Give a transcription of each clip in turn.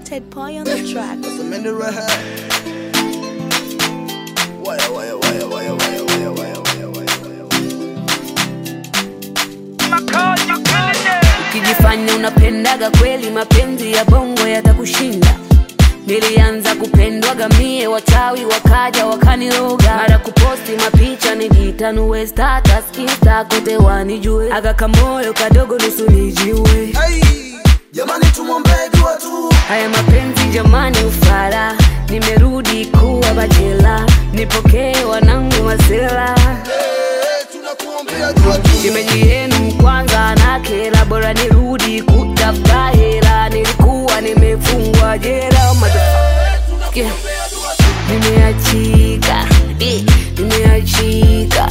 Ted Pie on the track. Some in the red. Wire, wire, wire, wire, wire, wire, wire, wire, wire, wire. Ukijifanya unapendaga kweli, mapenzi ya bongo yatakushinda. Nilianza kupendwaga mie, wachawi wakaja wakaniroga, mara kuposti mapicha nijitanue, status insta kote wanijue, aga kamoyo kadogo nusu nijiue. Hey, jamani tumwombee dua tu. Haya mapenzi jamani, ufara, nimerudi kuwa bachela, nipokee wanangu masela Hey, tunakuombea dua tu. shemeji yenu kwanza na kela, bora nirudi kutafuta hela, nilikuwa nimefungwa jela motherfucker. Yeah. Nimeachika, eh, nimeachika,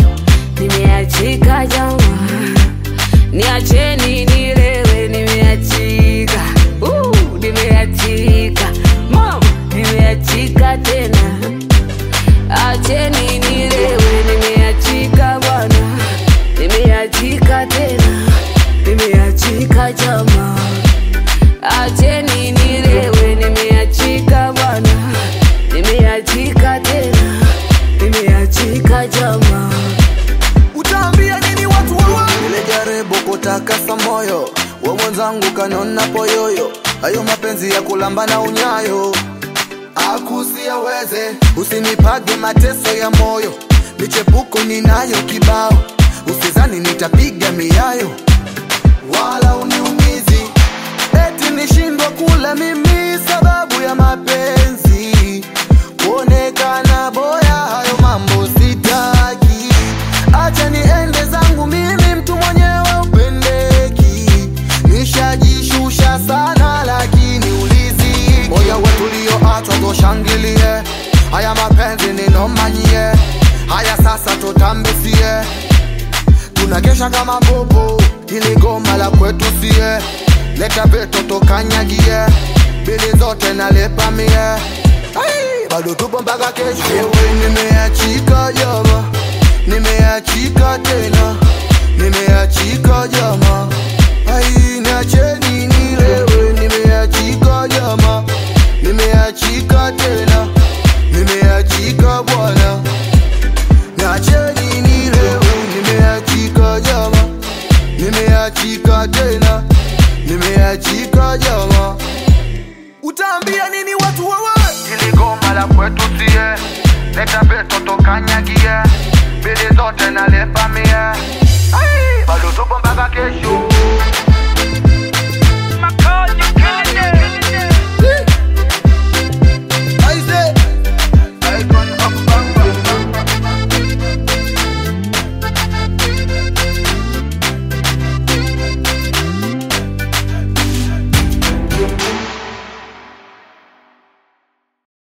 nimeachika jama, niacheni nilewe, nimeachika, uh, nimeachika, mama, nimeachika tena, acheni nilewe, nimeachika bwana, nimeachika tena, nimeachika jama, acheni nilewe, nimeachika bwana, nimeachika tena, nimeachika jama. Utaambia nini watu wawa? Nilijaribu kutakasa moyo wa mwenzangu kanona poyoyo, hayo mapenzi ya kulamba na unyayo akusiaweze, usinipage mateso ya moyo, michepuko ninayo kibao, usizani nitapiga miayo wala uniumizi, eti nishindwa kula mimi sababu ya mapenzi, kuonekana boya, hayo mambo sitaki, acha niende zangu mimi, mtu mwenyewe upendeki, nishajishusha sana, lakini ulizi moyo wetu ulioachwa toshangilie, haya mapenzi ninomanyie, haya sasa tutambisie tunakesha kama popo, ili goma la kwetu sie, leta veto tokanyagie, bili zote nalepa mie, Ai, bado tupo mpaka kesho. Ewe nimeachika jama, nimeachika tena, nimeachika jama, ai niacheni